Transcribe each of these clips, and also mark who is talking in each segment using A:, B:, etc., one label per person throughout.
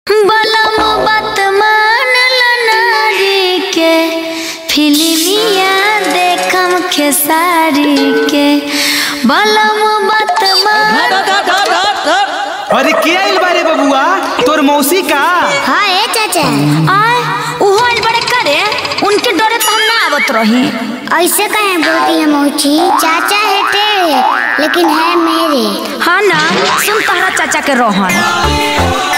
A: बलम बात मानल नारी के फिल्मिया देखम खेसारी के बलम बात मान
B: अरे के आइल बारे बबुआ तोर मौसी का
C: हाँ ए चाचा
A: आय उहो आइल बड़े करे उनके डरे तो हम ना आवत रही
C: ऐसे कहे बोलती है मौची चाचा है तेरे लेकिन है मेरे
A: हाँ ना सुन तहरा चाचा के रोहन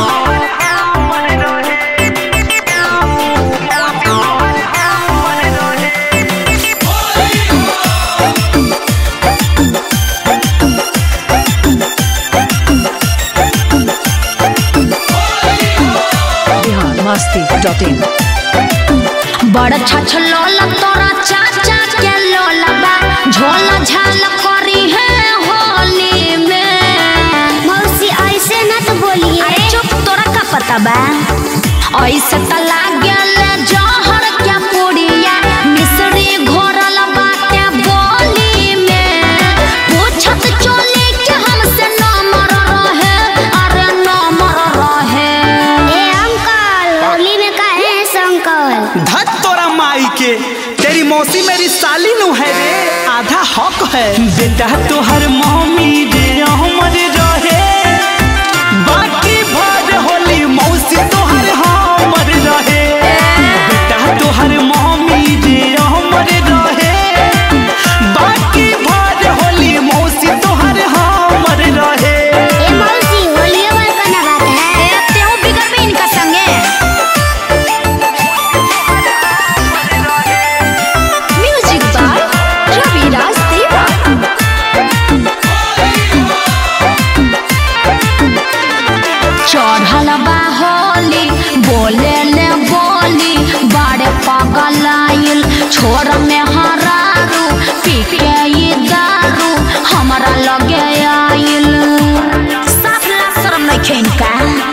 D: biharmasti.in
A: बड़ छछ लोला तोरा चाचा के लोला बा झोला झाल करी है होली में
C: मौसी ऐसे न तो बोलिए
A: अरे चुप तोरा का पता बा ऐसे त लागल जहर के पुड़िया मिसरी घोरल बाटे बोली में पूछत चोली के हमसे नंबर रहे अरे नंबर रहे
C: ए अंकल होली में कहे हैं संकल
B: धत तोरा माई के तेरी मौसी मेरी साली नु है रे आधा हक है बेटा तोहर मम्मी रे हमर रहे बाकी भर होली मौसी तोहर हमर रहे बेटा तोहर मम्मी रे हमर रहे बाकी भर होली मौसी तोहर हमर रहे
C: ए मौसी होली में करना बात है
A: ए, तेहू बिगड़ में इनका संगे म्यूजिक बाय रवि राज देवा चढ़ल बा होली बोले ले बोली बड़े पागल आइल छोर में हरारू पी के ये दारू हमारा लगे आइल साफ ला शर्म नहीं खेन का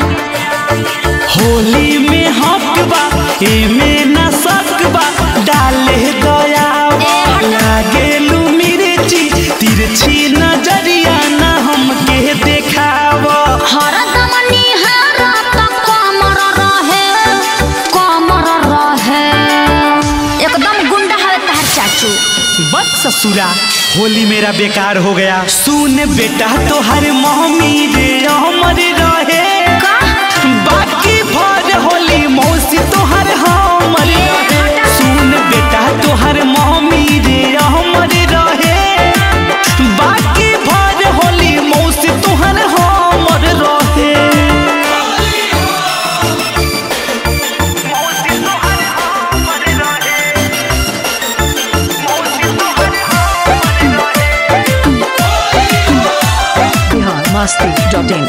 B: होली में हक बा एमे न सक बा डाले दया लागे लू मिर्ची तिरछी नजरिया न हमके देखाव
A: हरदम निहारा त कमर रहे कमर रहे एकदम गुंडा है तहर चाचू
B: बस ससुरा होली मेरा बेकार हो गया सुन बेटा तोहर मम्मी रे हमर रहे
A: का
B: बाकी भर होली मौसी तोहर हमर रहे सुन बेटा तोहर मम्मी रे हमर रहे बाकी भर होली मौसी तोहर हमर रहे
D: biharmasti.in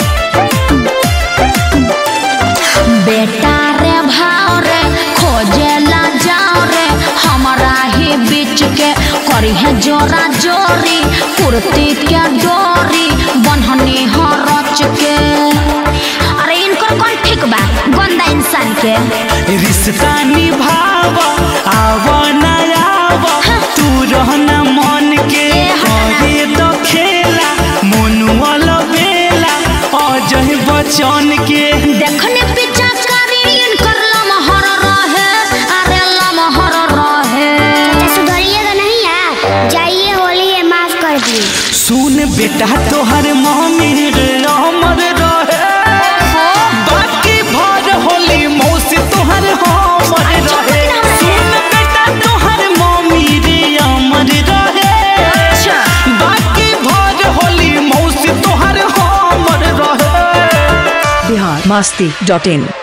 A: बेटा रे भाव रे खोजेला जाओ रे हमारा ही बीच के करी है जोरा जोरी कुर्ती के डोरी बन्हनी हो रच के अरे इनकर कौन ठीक बा गंदा इंसान के
B: रिश्ता निभाव आव न आव तू रहना मन के करे तो खेला मनुअल बेला अजय बचन के
A: देखने पीछा करी इनकर लमहर रहे अरे लमहर रहे
C: चाचा सुधरिएगा नहीं यार जाइए होली है माफ कर दी
B: सुन बेटा तोहर मम्मी रे हमर रहे बाकी भर होली मौसी तोहर हमर रहे सुन बेटा तोहर मम्मी रे हमर रहे
A: अच्छा
B: बाकी भर होली मौसी तोहर हमर रहे
D: biharmasti.in